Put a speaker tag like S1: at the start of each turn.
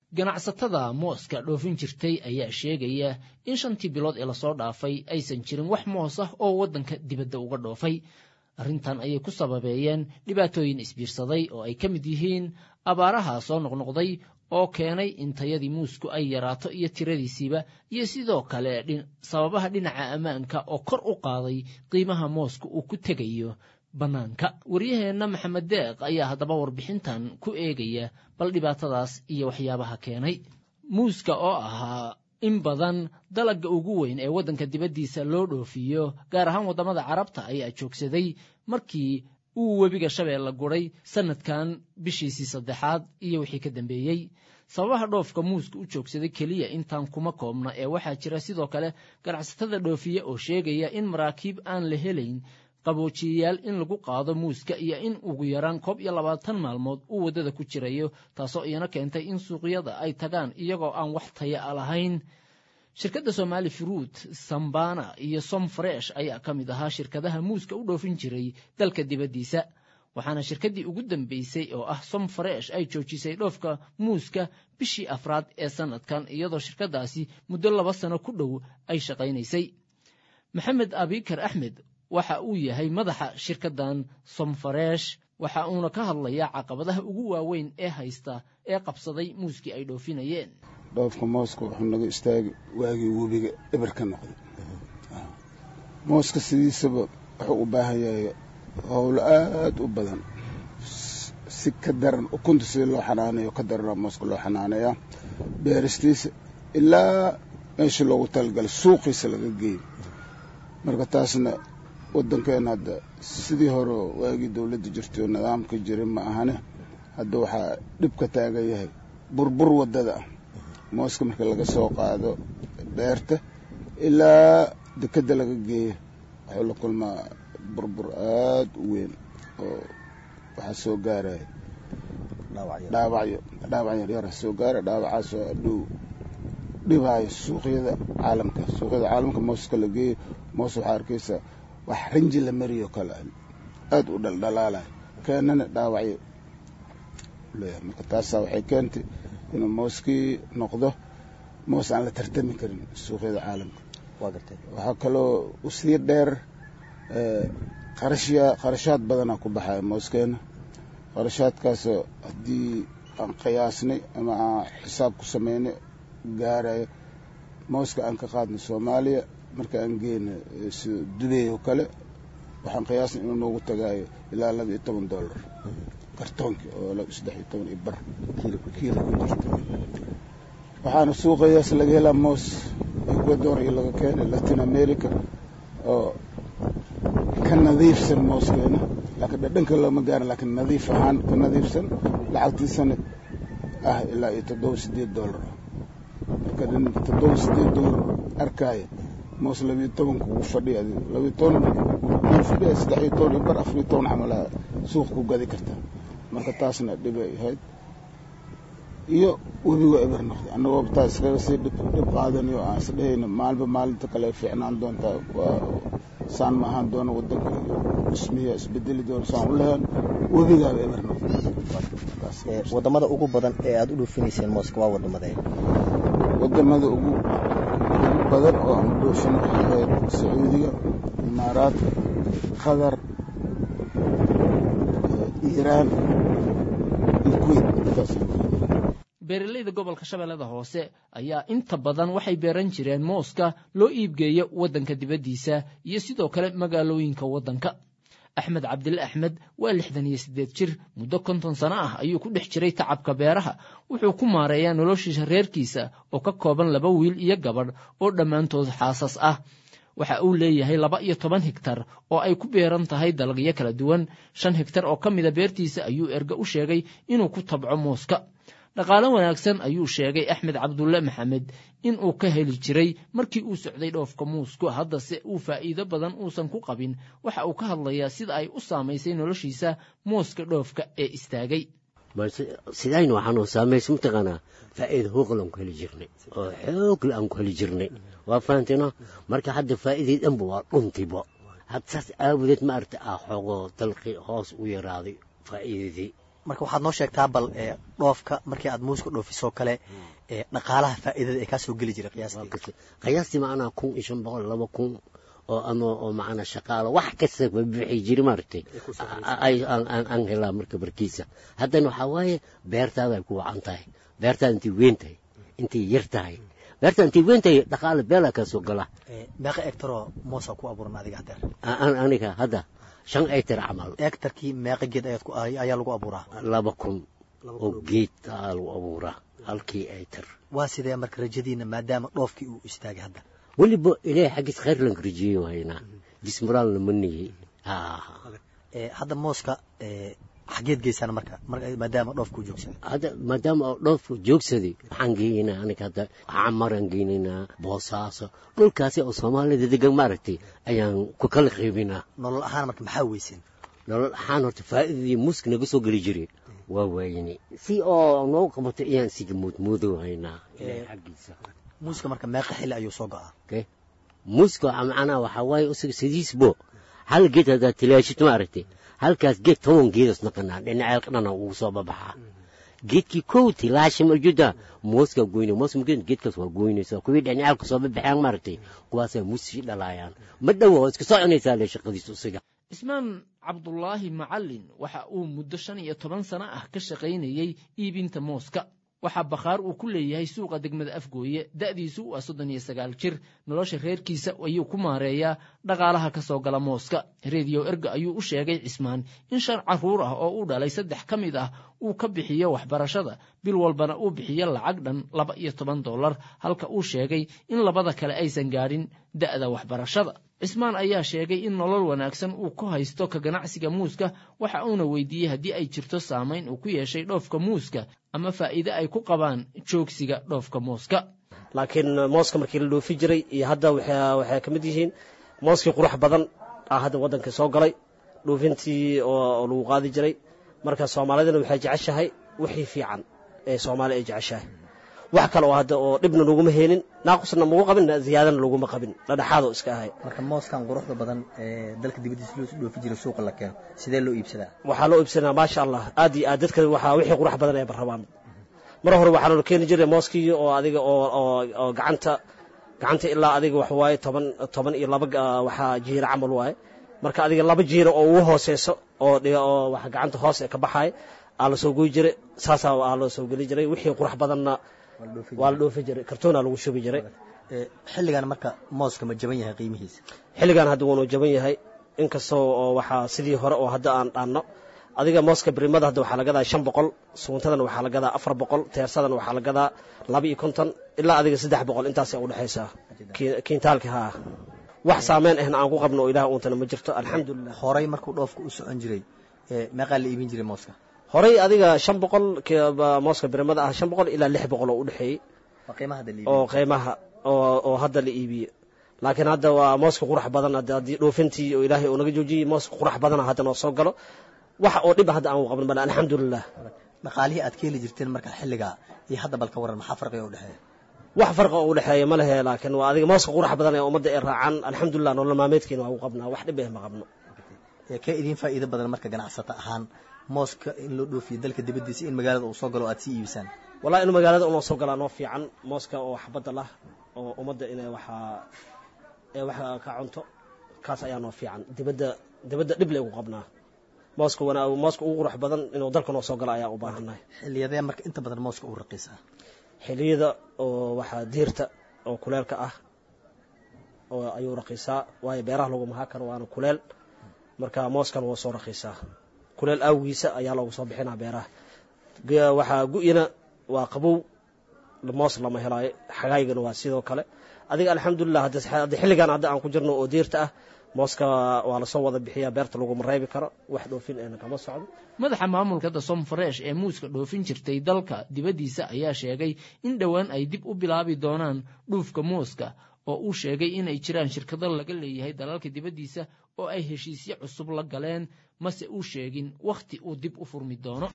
S1: ganacsatada mooska dhoofin jirtay ayaa sheegaya in shantii bilood ee lasoo dhaafay aysan jirin wax moos ah oo waddanka dibadda uga dhoofay arrintan ayay ku sababeeyeen dhibaatooyin isbiirsaday oo ay ka mid yihiin abaaraha soo noqnoqday oo keenay in tayadii muusku ay yaraato iyo tiradiisiiba iyo sidoo kale sababaha dhinaca ammaanka oo kor u qaaday qiimaha mooska uu ku tegayo bannaanka waryaheenna maxamed deeq ayaa haddaba warbixintan ku eegaya bal dhibaatadaas iyo waxyaabaha keenay muuska oo ahaa in badan dalagga ugu weyn ee waddanka dibaddiisa loo dhoofiyo gaar ahaan waddamada carabta ayaa joogsaday markii uu webiga shabeelle guray sannadkan bishiisii saddexaad iyo wixii ka dambeeyey sababaha dhoofka muuska u joogsaday keliya intaan kuma koobna ee waxaa jira sidoo kale ganacsatada dhoofiye oo sheegaya in maraakiib aan la helayn qaboojiyayaal in lagu qaado muuska iyo in ugu yaraan koob iyo labaatan maalmood uu waddada ku jirayo taasoo iyana keentay in suuqyada ay tagaan iyagoo aan wax taya a lahayn shirkadda somaali fruut sambana iyo som fresh ayaa ka mid ahaa shirkadaha muuska u dhoofin jiray dalka dibaddiisa waxaana shirkaddii ugu dambeysay oo ah som fresh ay joojisay dhoofka muuska bishii afraad ee sannadkan iyadoo shirkaddaasi muddo laba sano ku dhow ay shaqaynaysay maxamed abikar axmed waxa uu yahay madaxa shirkaddan somfareesh waxa uuna ka hadlayaa caqabadaha ugu waaweyn ee haysta ee qabsaday muuskii ay dhoofinayeen
S2: dhoofka mooska wuxuu naga istaagi waagii webiga eber ka noqday mooska sidiisaba wuxuu u baahan yahay howlo aada u badan si ka daran ukunta sida loo xanaaneeyo ka darana mooska loo xanaaneeyaa beeristiisa ilaa meesha loogu talagalay suuqiisa laga geeyo marka taasna waddankeena hadda sidii hore waagii dowladda jirtay oo nidaamka jiray ma ahane hadda waxaa dhib ka taagan yahay burbur waddada ah mooska marka laga soo qaado beerta ilaa dekedda laga geeyo wuxuu la kulmaa burbur aada u weyn oo waxaa soo gaaraya dhaawacyo dhaawac yaryara soo gaara dhaawacaasoo adhow dhibaayo suuqyada caalamka suuqyada caalamka mooska la geeyo moos waxaa arkaysaa wax rinji la mariyo kale aada u dhaldhalaalay keenana dhaawacyo leeyahay marka taasaa waxay keentay inuu mooskii noqdo moos aan la tartami karin suuqyada caalamka waxaa kaloo usii dheer qarashya qarashaad badanaa ku baxaya mooskeena qarashaadkaasoo haddii aan qiyaasnay ama aan xisaab ku sameynay gaarayo mooska aan ka qaadnay soomaaliya marka aan geyna sida dubey oo kale waxaan qiyaasnay inuu noogu tagaayo ilaa laba iyo toban dollar kartoonkii oo saddex iyo toban iyo bar kiilo ku jirto waxaana suuqayaas laga helaa moos ecuador iyo laga keenay latin america oo ka nadiifsan mooskeena laakiin dhadhanka looma gaarin laakiin nadiif ahaan ka nadiifsan lacagtiisana ah ilaa iyo toddoba sideed dollar marka nin toddoba sideed dollar arkaayo moos labiyo tobanka ugu fadhiya labiyo toban ugu fadhiya saddex iyo toban iyo bar afar iyo toban camalaha suuq ku gadi kartaa marka taasna dhibay ahayd iyo webiga eber noqday annagoo taa iskaga sii dhib dhib qaadanayo aan is dhehayno maalinba maalinta kale fiicnaan doontaa waa saan ma ahaan doono waddanka iyo dhismiya isbedeli doono saan u lahayn webigaaba eber noqday
S3: wadamada ugu badan ee aada u dhoofinayseen mooska waa wadamada
S2: wadamada ugu ugu badan oo aan u dhoofin waxay ahayd sacuudiga imaaraadka qatar iiraan iyo kuwait intaas
S1: beeralayda gobolka shabeellada hoose ayaa inta badan waxay beeran jireen mooska loo iibgeeyo waddanka dibaddiisa iyo sidoo kale magaalooyinka waddanka axmed cabdille axmed waa lixdan iyo siddeed jir muddo konton sano ah ayuu ku dhex jiray tacabka beeraha wuxuu ku maareeyaa noloshiisa reerkiisa oo ka kooban laba wiil iyo gabadh oo dhammaantood xaasas ah waxa uu leeyahay laba iyo toban higtar oo ay ku beeran tahay dalagyo kala duwan shan higtar oo ka mida beertiisa ayuu erge u sheegay inuu ku tabco mooska dhaqaalo wanaagsan ayuu sheegay axmed cabdulle maxamed in uu ka heli jiray markii uu socday dhoofka muusku haddase uu faa'iido badan uusan ku qabin waxa uu ka hadlayaa sida ay u saamaysay noloshiisa mooska dhoofka ee istaagay
S4: sidaynu waxaanu saamaysa mataqaanaa faa'iida hooqal aan ku heli jirnay oo xoogle aan ku heli jirnay waa fahanteeno marka hadda faa'iidii dhanba waa dhuntibo had saas aawadeed ma aragta ah xoogoo dalqi hoos u yaraaday faa'iidadii
S3: marka waxaad noo sheegtaa bal dhoofka markii aad muuska dhoofisoo kale dhaqaalaha faa'iidada ee kaa soo geli jiray qiyaastii
S4: qiyaastii macnaa kun iyo shan boqol laba kun oo ama oo macnaa shaqaalo wax kasta bixi jiri maaragtay aan helaa marka barkiisa haddana waxaa waaye beertaada ay ku wacan tahay beertaada intay weyn tahay intay yar tahay beerta intay weyn tahay dhaqaale beelaa kaa soo gala
S3: meeqa egtaroo moosa ku abuuran adiga hadeer
S4: aniga hadda shan egtar camal
S3: egtarkii meeqa geed ayaa lagu abuuraa
S4: laba kun oo geed aa lagu abuuraa halkii egtar
S3: waa sidee marka rajadiina maadaama dhoofkii uu istaagay hadda
S4: weliba ilaahay xaggiis khayr lan rajeeyo haynaa jismuraalna ma niyey
S3: hadda mooska xageed geysaan marka maadaama dhoofkuu joogsaday
S4: hadda maadaama oo dhoofku joogsaday waxaan geynaynaa aniga hadda camaraan geynaynaa boosaaso dhulkaasi oo soomaalida degan maaragtay ayaan ku kala qaybinaa
S3: nolol ahaan marka maxaa weyseen
S4: nolol ahaan horta faa'iidadii muuska naga soo geli jiray waa waayini si oo noogu qabato ayaan siga muudmuudow haynaa ilaahay xaggiisa
S3: muuska marka meeqa xilli ayuu soo go'aa
S4: muuska macnaha waxaa waaye isaga sidiisbo hal geed haddaad tilaashid maaragtay halkaas geed toban geedas naqanaa dhinaceel dhana ugu soo babaxaa geedkii kow tilaasha marjuda mooska goyna moos marjuda geedkaas waa goynaysa kuwii dhinacaalka soo babaxaan maaragtay kuwaasaa muusii dhalaayaan ma dhowa waa iska soconaysaa le shaqadiisu isaga
S1: cismaan cabdulaahi macallin waxa uu muddo shan iyo toban sano ah ka shaqaynayey iibinta mooska waxaa bakhaar uu ku leeyahay suuqa degmada afgooye da'diisu waa soddon iyo sagaal jir nolosha reerkiisa ayuu ku maareeyaa dhaqaalaha ka soo gala mooska rediyo erga ayuu u sheegay cismaan in shan carruur ah oo uu dhalay saddex ka mid ah uu ka bixiyo waxbarashada bil walbana uu bixiyo lacag dhan laba iyo toban dollar halka uu sheegay in labada kale aysan gaadhin da'da waxbarashada cismaan ayaa sheegay in nolol wanaagsan uu ku haysto ka ganacsiga muuska waxa uuna weydiiyey haddii ay jirto saamayn uu ku yeeshay dhoofka muuska ama faa'iide ay ku qabaan joogsiga dhoofka muuska
S5: laakiin mooska markii la dhoofi jiray iyo hadda waxay ka mid yihiin mooskii qurux badan ah hadda waddanka soo galay dhoofintii oo lagu qaadi jiray marka soomaalidana waxay jeceshahay wixii fiican ee soomaali ay jeceshahay wax kale oo hadda oo dhibna laguma heenin naaqusna magu qabin ziyaadana laguma qabin dhadhexaadoo iska ahay
S3: marka mooskan quruxda badan ee dalka dibaddiisa loo dhoofi jiray suuqa la keeno sidee loo iibsadaa
S5: waxaa loo iibsanaa maasha allah aad iyo aad dadka waxaa wixii qurux badan ay barrabaan mar hore waxaa loo keeni jiray mooskii oo adiga oo oo oo gacanta gacanta ilaa adiga wax waaye toban toban iyo laba waxaa jiira camal waaye marka adiga laba jiira oo ugu hooseyso oo oo wax gacanta hoos ee ka baxaay aa la soo goy jiray saasaa aa loo soo geli jiray wixii qurux badanna waa la dhoofi jiray kartoonaa lagu shubi jiray
S3: xilligan marka mooska ma jaban yahay qiimihiisa
S5: xilligan hadda wuunuu jaban yahay inkastoo oo waxaa sidii hore oo hadda aan dhaanno adiga mooska birimada hadda waxaa la gadaa shan boqol suuntadana waxaa la gadaa afar boqol teersadana waxaa la gadaa laba iyo konton ilaa adiga saddex boqol intaasay udhexaysaa kiintaalka haa wax saameyn ahna aan ku qabno oo ilaah uuntana ma jirto alxamdulilah
S3: horay markuu dhoofka u socon jiray meeqaa la iibin jiray mooska
S5: horay adiga shan boqol mooska birimada ah shan boqol ilaa lix boqol oo u dhexeeyey oo qiimaha oo hadda la iibiye laakiin hadda waa mooska qurax badan haddii dhoofintii oo ilaahay uu naga joojiyey mooska qurax badana hadda noo soo galo wax oo dhiba hadda aan qaban bal alxamdulilah
S3: dhaqaalihii aad ka heli jirteen marka xilligaa iyo hadda balka waran maxaa farqiga u dhexeeya
S5: wax farqa oo u dhexeeya ma lehe laakiin waa adiga mooska qurax badan ee ummadda ay raacaan alxamdulilah nolol maalmeedkeena waa u qabnaa wax dhib eh ma qabno
S3: ka idiin faa'iido badan marka ganacsata ahaan mooska in loo dhoofiyo dalka dibaddiisa in magaalada uu soo galo o aad sii iibisaan
S5: wallahi in magaalada unoo soo galaa noo fiican mooska oo xabadda lah oo ummadda inay waxaa ee wax ka cunto kaas ayaa noo fiican dibadda dibadda dhib le ugu qabnaa mooska wana mooska ugu qurux badan inuu dalka noo soo galo ayaa u baahannahay
S3: xilliyadee marka inta badan mooska uu raqiisaa
S5: xilliyada oo waxaa diirta oo kuleelka ah oo ayuu raqiisaa waayo beeraha lagu mahaa karo waana kuleel marka mooskan waa soo raqiisaa kuleel awgiisa ayaa loogu soo bixinaa beeraha waxaa gu-ina waa qabow moos lama helaayo xagaygana waa sidoo kale adiga alxamdulilah hadda xilligan hadda aan ku jirno oo diirta ah mooska waa lasoo wada bixiyaa beerta laguma reebi karo wax dhoofin eena kama socdo
S1: madaxa maamulka dasom fresh ee muuska dhoofin jirtay dalka dibaddiisa ayaa sheegay in dhowaan ay dib u bilaabi doonaan dhuufka muuska oo uu sheegay inay jiraan shirkado laga leeyahay dalalka dibaddiisa oo ay heshiisyo cusub la galeen mase uu sheegin wakhti uu dib u furmi doono